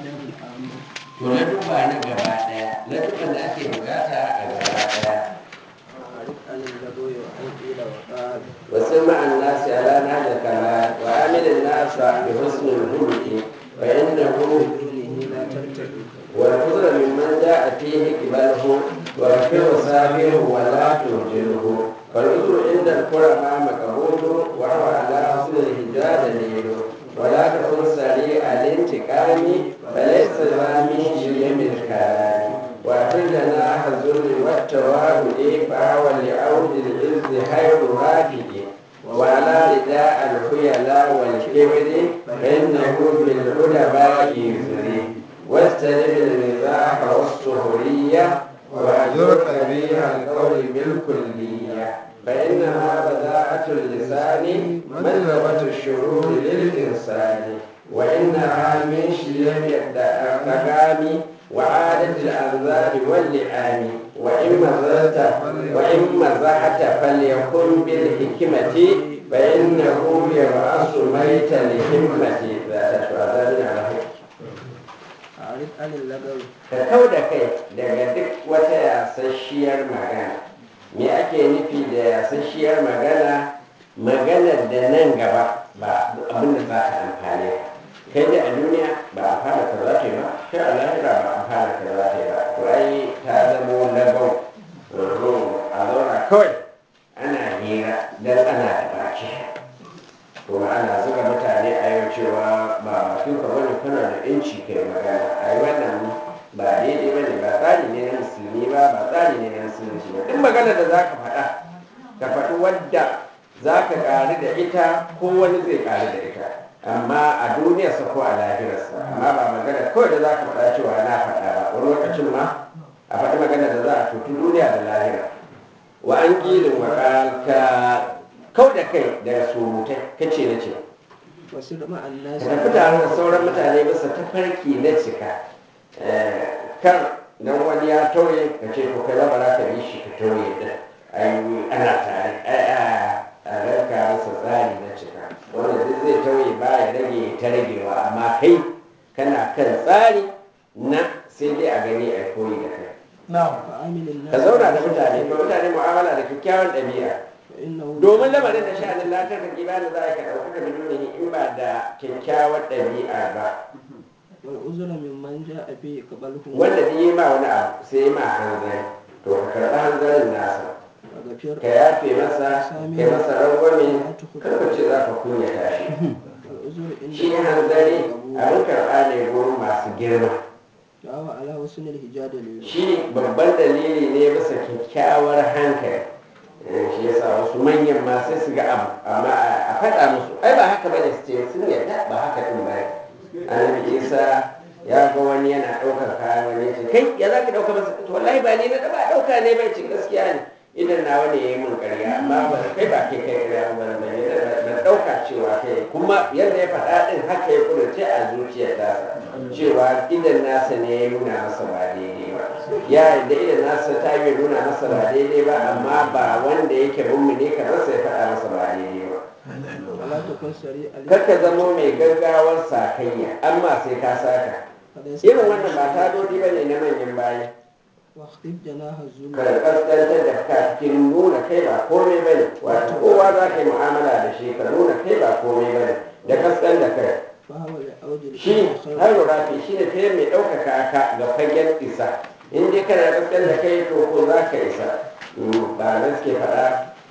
to na duba na gaba daya na duba da ake bukata a gaba daya وسمع الناس على نهج الكمال وعامل الناس بحسن الخلق فإنه والفضل ممن جاء فيه قبله وغفر وسابه ولا تهجره فالعذر عند الكرماء مقبول وهو على حسن الهجاء دليل ولا تكن سريع الانتقام فليس رامي شيم الكلام واعتدنا الذل والتواضع فهو لعود العز خير رافع وعلى رداء الخيلاء والكبر فإنه بالعلماء يزري واستلم المزاح والسهرية واهجر قبيح القول بالكلية فإنها بداءة اللسان مذهبة الشرور للإنسان وإنها من شيم التقام وعادة الأنذار واللئام وإن مزحت وإن مزحت فليكن بالحكمة فإنه يبعث ميت لهمة ذات شهادة على حكمة ka kau da kai daga duk wata yasasshiyar magana me ake nufi da yasasshiyar magana maganar da nan gaba ba abin da za ta amfane kai da a duniya ba a fara ka za ta yi ba kai a lahira ba a fara ka za ta yi ba to ai ta zamo lagau a zauna kawai ana hira don ana da baki kuma ana zuga mutane a yau cewa ba bakin ka bane kana da yanci kai magana a yi wannan ba daidai bane ba tsari ne na musulmi ba ba tsari ne na musulunci ba duk magana da za ka faɗa ka faɗi wadda za ka ƙari da ita ko wani zai ƙari da ita amma a duniyarsa ko a lahirarsa amma ba magana kawai da za ka faɗa cewa na faɗa ba wani lokacin ma a faɗi magana da za a tutu duniya da lahira wa an gilin wa ka kau da kai daga surutai kace na ce wasu da ma'anna ka tafi tare da sauran mutane bisa tafarki na cika kan dan wani ya tauye ka ce ko kai ba za ka yi shi ka tauye din ai ana tare ai a a ranka masa tsari na cika wanda duk zai tauye ba ya rage ta ragewa amma kai kana kan tsari na sai dai a gani a koyi da kai ka zauna da mutane ba mutane mu'amala da kyakkyawan ɗabi'a domin lamarin da sha'anin latar ka kiba da za a ka ɗauka ka biduni in ba da kyakkyawar ɗabi'a ba والعذر ممن جاء به قبله wanda da yi ma wani abu sai yi ma hanzari to ka karɓi hanzarin nasa وغفر ka yafe masa ka masa rangwame kar ka ce za ka kunyata shi والعذر عند shi hanzari abin karɓa ne gurin masu girma وهو على حسن الهجاء دليل shi babban dalili ne bisa kyakkyawar hankali Eh, shi yasa wasu manyan ma sai su ga abu amma a faɗa musu ai ba haka bane su ce sun yarda ba haka din ba annabi isa ya ga wani yana ɗaukar kayan wani ya ce kai ya za ka ɗauka masa to wallahi ba ni na ba ɗauka ne bai ce gaskiya ne idan na wani ya yi min ƙarya amma ba kai ba kai kai ƙarya ba ba ne ban ɗauka cewa kai kuma yadda ya faɗa ɗin haka ya kudurce a zuciyar tasa cewa idan nasa ne ya nuna masa ba daidai ba ya yadda idan nasa ta yi nuna masa ba daidai ba amma ba wanda yake mummune kamar sai faɗa masa ba daidai ba ولا تكن سريع kakka zamo mai gaggawar sakayya amma sai ka saka فليس irin wannan ba ta dodi ba ne na manyan bayi واخفض جناح الذل ka kaskantar da ka cikin nuna kai ba komai ba ne wato kowa za ka yi mu'amala da shi ka nuna kai ba komai ba ne da kaskan da kai فهو لعود shi الإنسان har خير rafi shi ne ta mai ɗaukaka ka ga fagen isa in dai kana kaskan da kai to ko za ka isa Mm, ba na suke faɗa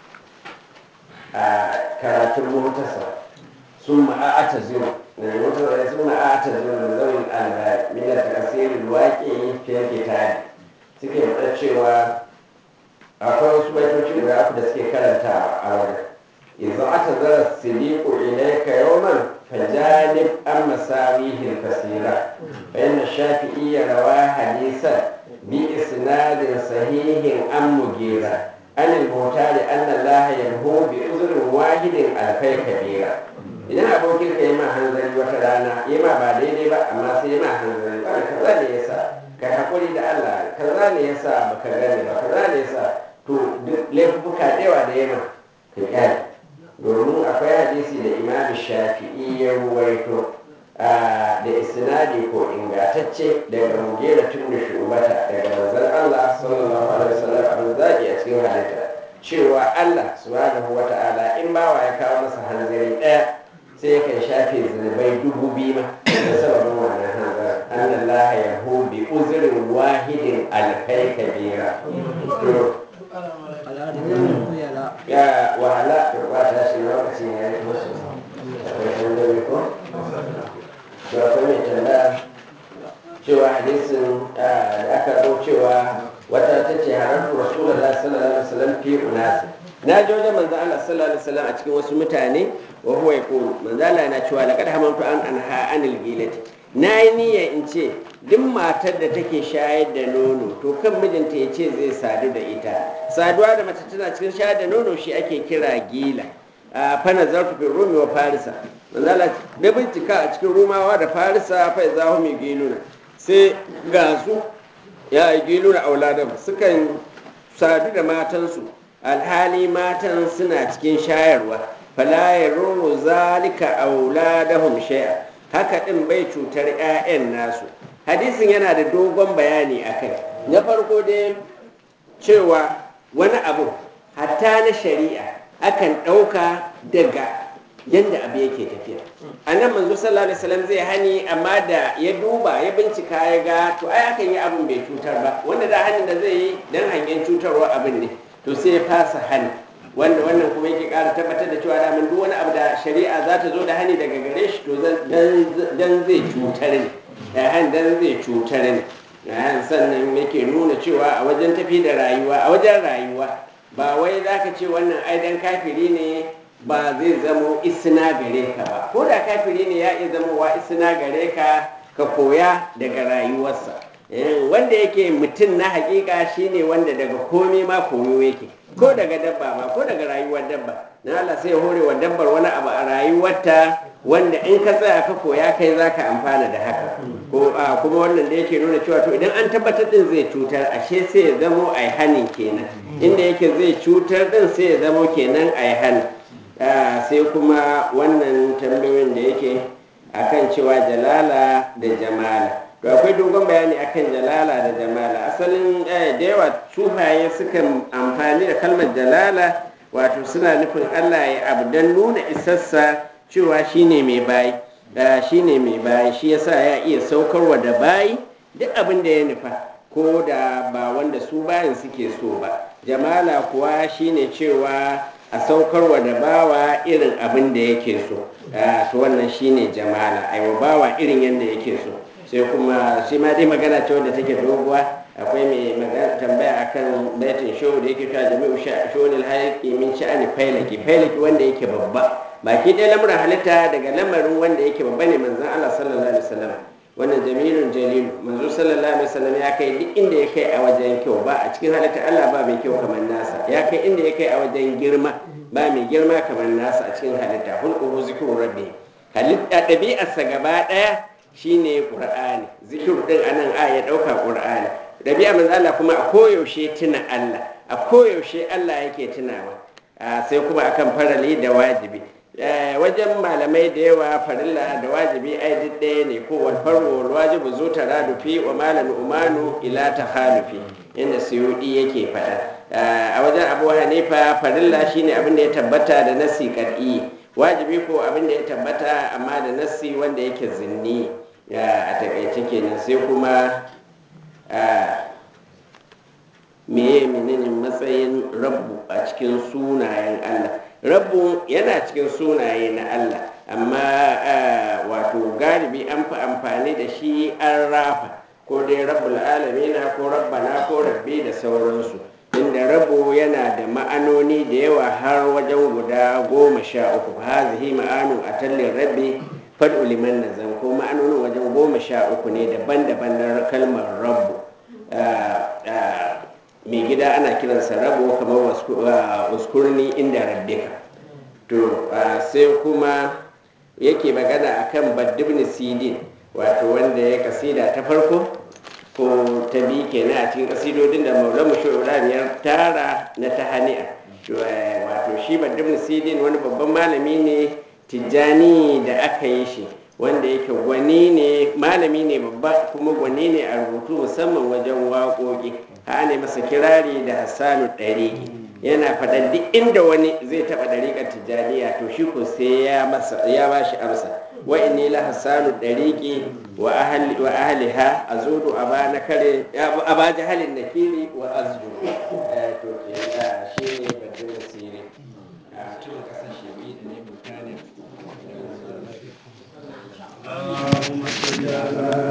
a karatun motasa sun ma'ata zuwa da motasa sun ma'ata zuwa da zaunin albari min da tasirin waƙe fiye kitari suke faɗa cewa akwai wasu baitoci guda uku da suke karanta a wajen yanzu aka zara siliku ilaika yawman fajanib an masawihin kasira bayan shafi'i ya rawa hadisan bi isnadin sahihin an mugira an ilmutari an Allah yanhu bi uzurin wahidin alfai kabira idan abokin ka yi ma hanzari wata rana yi ma ba daidai ba amma sai yi ma hanzari ba kaza ne yasa ka haƙuri da Allah kaza ne yasa baka gane ba kaza ne yasa to duk laifuka da yawa da yamma ka kyale domin akwai hadisi da imam shafi'i ya ruwaito da isnadi ko ingantacce daga mugera tun da shubata daga manzon Allah sallallahu alaihi wasallam abin zaki a cikin halitta cewa Allah subhanahu wata'ala in bawa ya kawo masa hanzari ɗaya sai ya kan shafe zunubai dubu biyu ma da sababin wannan hanzari an Allah ya hu bi uzurin wahidin alkai kabira to ala da ta yala ya wahala to ba ta shi lokacin ya yi musu akwai tambayi ko to akwai mai tambaya cewa hadisin ah, da aka zo cewa wata ta ce haramtu rasulullah sallallahu alaihi wasallam fi unasi na ji wajen manzo Allah sallallahu alaihi wasallam a cikin wasu mutane wa huwa yaqulu manzo Allah yana cewa laqad hamantu an anha anil gilati na yi niyya in ce duk matar da take shayar da nono to kan mijinta ya ce zai sadu da ita saduwa da mace tana cikin shayar da nono shi ake kira gila a fana zartu fi rumi wa farisa manzala da bincika a cikin rumawa da farisa fa za hu mai giluna sai ga su ya yi giluna auladan sukan sadu da matansu alhali matan suna cikin shayarwa fala yaruru zalika auladahum shay'a haka din bai cutar 'ya'yan nasu hadisin yana da dogon bayani akai na farko dai cewa wani abu hatta na shari'a akan ɗauka daga yadda abu yake tafiya a nan manzo sallallahu alaihi wasallam zai hani amma da ya duba ya bincika ya ga to ai akan yi abin bai cutar ba wanda da hanin da zai yi dan hangen cutarwa abin ne to sai ya fasa hani wanda wannan kuma yake ƙara tabbatar da cewa daman duk wani abu da shari'a za ta zo da hani daga gare shi to dan zai cutar ne dan zai cutar ne sannan yake nuna cewa a wajen tafi da rayuwa a wajen rayuwa ba wai za ka ce wannan aidan kafiri ne ba zai zamo isna gare ka ba ko da kafiri ne ya iya zamowa isna gare ka ka koya daga rayuwarsa wanda yake mutum na hakika shine wanda daga komai ma koyo yake ko daga dabba ma ko daga rayuwar dabba na Allah sai ya hore wa dabbar wani abu a rayuwarta wanda in ka tsaya ka koya kai za ka amfana da haka ko a kuma wannan da yake nuna cewa to idan an tabbatar din zai cutar ashe sai ya zamo a hanin kenan inda yake zai cutar din sai ya zamo kenan a hani sai kuma wannan tambayoyin da yake akan cewa jalala da jamala to akwai dogon bayani akan jalala da jamala asalin da yawa sufaye sukan amfani da kalmar jalala wato suna nufin allah ya abu don nuna isassa cewa shine mai bayi shine mai bayi shi yasa ya iya saukarwa da bayi duk abin da ya nufa ko da ba wanda su bayan suke so ba jamala kuwa shine cewa a saukarwa da bawa irin abin da yake so to wannan shine jamala aiwa bawa irin yadda yake so sai kuma shi ma dai magana ce wadda take doguwa akwai mai magana tambaya akan baitin show da yake ta jami'u shawunil hayaki min sha'ani failaki failaki wanda yake babba baki ɗaya lamuran halitta daga lamarin wanda yake babba ne manzon Allah sallallahu alaihi wasallam wannan jamilun jalilu manzo sallallahu alaihi wasallam ya kai duk inda ya kai a wajen kyau ba a cikin halitta Allah ba mai kyau kamar nasa ya kai inda ya kai a wajen girma ba mai girma kamar nasa a cikin halitta hulquhu zikru rabbi halitta ɗabi'arsa gaba ɗaya shine qur'ani zikir din anan a ya dauka qur'ani dabi'a manzo Allah kuma a koyaushe tuna Allah a koyaushe Allah yake tunawa sai kuma akan farali da wajibi wajen malamai da yawa farilla da wajibi ai duk ɗaya ne ko wal farwo wal wajibu zu taradufi wa malan umanu ila takhalufi inda suyudi yake faɗa a wajen abu hanifa farilla shine abin da ya tabbata da nasi kad'i wajibi ko abin da ya tabbata amma da nasi wanda yake zinni a takaice kenan sai kuma meye menene matsayin rabbu a cikin sunayen Allah rabbu yana cikin sunaye na Allah amma wato galibi an fi amfani da shi an rafa ko dai rabbul alamina ko rabbana ko rabbi da sauransu inda rabu yana da ma'anoni da yawa har wajen guda goma sha uku hazihi ma'anu a tallin rabbi fad'u liman nazam ko ma'anonin wajen goma sha uku ne daban-daban na kalmar rabu mai gida ana kiransa rabu kamar uskurni inda rabbika to sai kuma yake magana akan baddibni sidin wato wanda ya kasida ta farko ko ta bi kenan a cikin kasidodin da maulamu ibrahim ya tara na ta hani'a wato shi baddibni sidin wani babban malami ne tijjani da aka yi shi wanda yake gwani ne malami ne babba kuma gwani ne a rubutu musamman wajen waƙoƙi ha ne masa kirari da hassanu ɗariƙi yana faɗan duk inda wani zai taɓa ɗariƙar tijjaniya to shi ko sai ya masa ya ba shi amsa wa inni la hassanu ɗariƙi wa ahli wa ahliha azudu aba nakare aba jahalin nakiri wa azdu